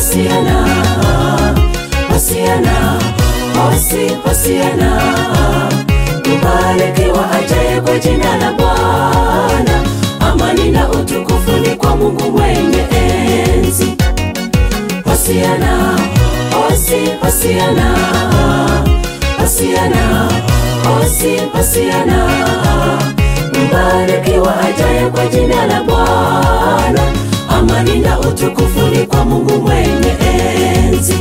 Hosiana, Hosiana, Hosi, Hosiana. Mbarikiwa ajaye kwa jina la Bwana. Amani na utukufu ni kwa Mungu mwenye enzi. Hosiana, Hosi, Hosiana, Hosiana, Hosi, Hosiana. Mbarikiwa ajaye kwa jina la Bwana. Amani na utukufu ni kwa Mungu mwenye enzi.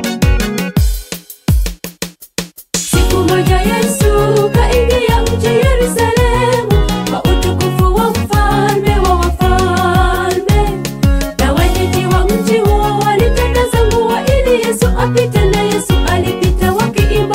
Siku moja Yesu kaingia mji Yerusalemu kwa utukufu wa mfalme wa wafalme, na wenyeji wa mji huo walitakaza nguo ili Yesu apite, na Yesu alipita wakiimba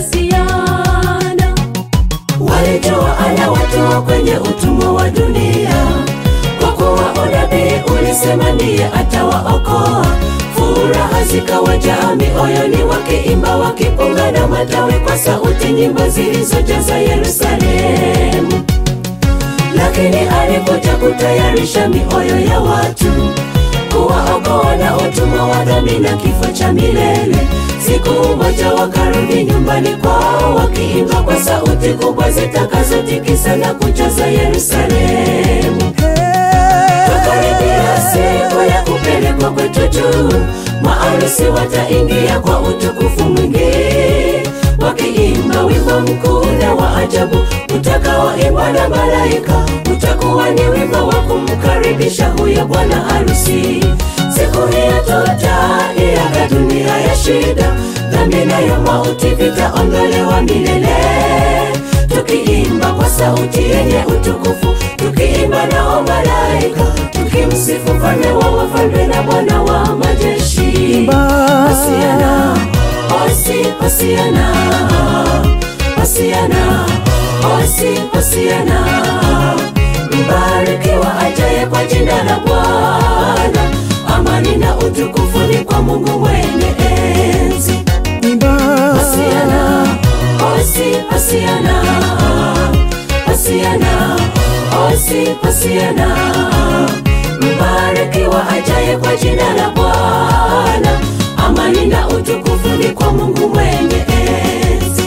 Hosiana. Walijua anawatoa kwenye utumwa wa dunia, kwa kuwa unabii ulisema ndiye atawaokoa. Furaha zikawajaa mioyoni, wakiimba wakipunga na matawi kwa sauti, nyimbo zilizojaza Yerusalemu. Lakini alikuja kutayarisha mioyo ya watu, kuwaokoa na utumwa wa dhambi na kifo cha milele. Siku moja wakarudi nyumbani kwao, wakiimba kwa sauti kubwa zitakazotikisa na kujaza Yerusalemu. Tukaribia siku ya kupelekwa kwetu juu, maarusi wataingia kwa utukufu mwingi, wakiimba wimbo mkuu na wa ajabu utakaoimbwa na malaika. Utakuwa ni wimbo wa kumkaribisha huyo bwana harusi. Siku hiyo tutaiaga dunia ya shida, dhambi nayo mauti vitaondolewa milele tukiimba kwa sauti yenye utukufu, tukiimba nao malaika, tukimsifu mfalme wa wafalme na Bwana wa majeshi. Hosiana, Hosi, Hosiana, Hosiana, Hosi, Hosiana. Mbarikiwa ajaye kwa jina la Bwana. Amani na utukufu ni kwa Mungu mwenye enzi. Hosiana, Hosi, Hosiana, Hosiana, Hosi, Hosiana. Mbarikiwa ajaye kwa jina la Bwana. Amani na utukufu ni kwa Mungu mwenye enzi.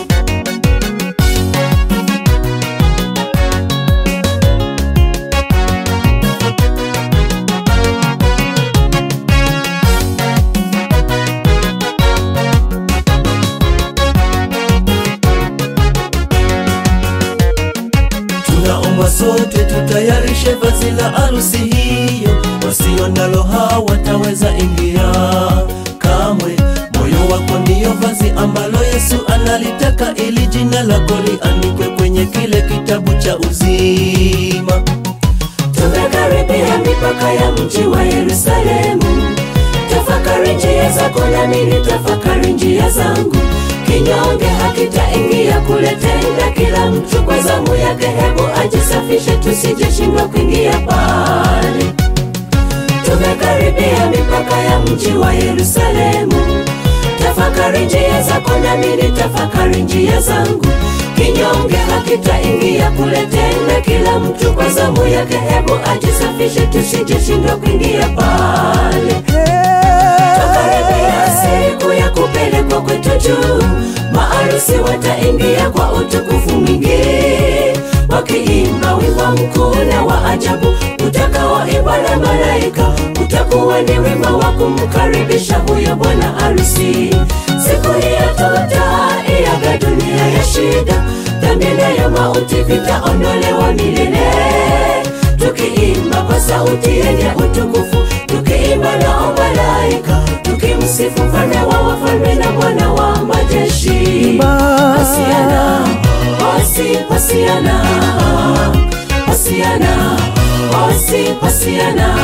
Tunaomba sote tutayarishe vazi la harusi hiyo, wasio nalo hawataweza ingia kamwe. Moyo wako ndiyo vazi ambalo Yesu analitaka, ili jina lako liandikwe kwenye kile kitabu cha uzima. Tumekaribia mipaka ya mji wa Yerusalemu. Tafakari njia zako nami nitafakari njia zangu. Kinyonge hakitaingia kule tena, kila mtu kwa zamu yake. Hebu ajisafishe, tusijeshindwa kuingia pale. Tumekaribia mipaka ya mji wa Yerusalemu. Tafakari njia zako nami nitafakari njia zangu. Kinyonge hakitaingia kule tena, kila mtu kwa zamu yake. Hebu ajisafishe, tusijeshindwa kuingia pale. Tukaribia siku ya kupelekwa kwetu juu, maarusi wataingia kwa utukufu mwingi, wakiimba wimbo mkuu na wa ajabu utakaoimbwa na malaika. Utakuwa ni wimbo wa kumkaribisha huyo bwana harusi. Siku hiyo tutaiaga dunia ya shida, dhambi nayo mauti vitaondolewa milele tukiimba kwa sauti yenye utukufu, tukiimba nao malaika, tukimsifu mfalme wa wafalme na Bwana wa majeshi. Hosiana, Hosi, Hosiana, Hosiana, Hosi, Hosiana.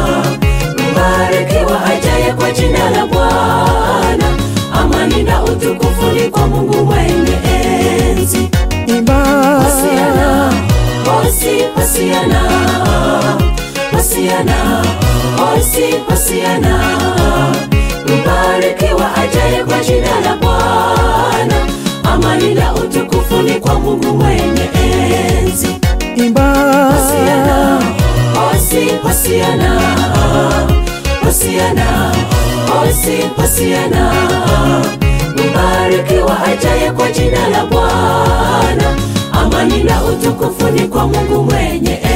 Mbarikiwa ajaye kwa jina la Bwana. Amani na utukufu ni kwa Mungu mwenye enzi. Hosiana, Hosi, Hosiana, Hosiana, Hosi, Hosiana. Mbarikiwa ajaye kwa jina la Bwana. Amani na utukufu ni kwa Mungu mwenye enzi. Hosiana, Hosi, Hosiana, Hosiana, Hosi Hosiana, mbarikiwa ajaye kwa jina la Bwana. Amani na utukufu ni kwa Mungu mwenye